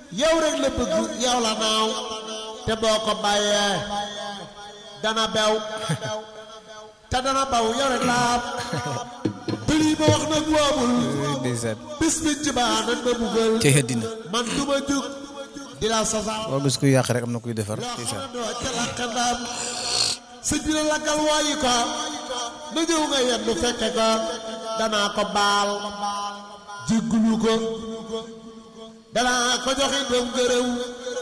yow rek la bëgg yow la naaw te boo ko bàyyee dana bew te dana baw yow rek laa am te lii ma wax nag woomul ndeysaan bis bi ci baa nan ma buggal ci àddina man du ma jug di la sasal boo gis kuy yàq rek am na kuy defar loo ndeysaan xam ne doo ca lakkandaam sëñ bi la lakkal waayi ko na ñëw nga yendu fekke ko danaa ko baal jéggulu ko danaa ko joxe doom gërëw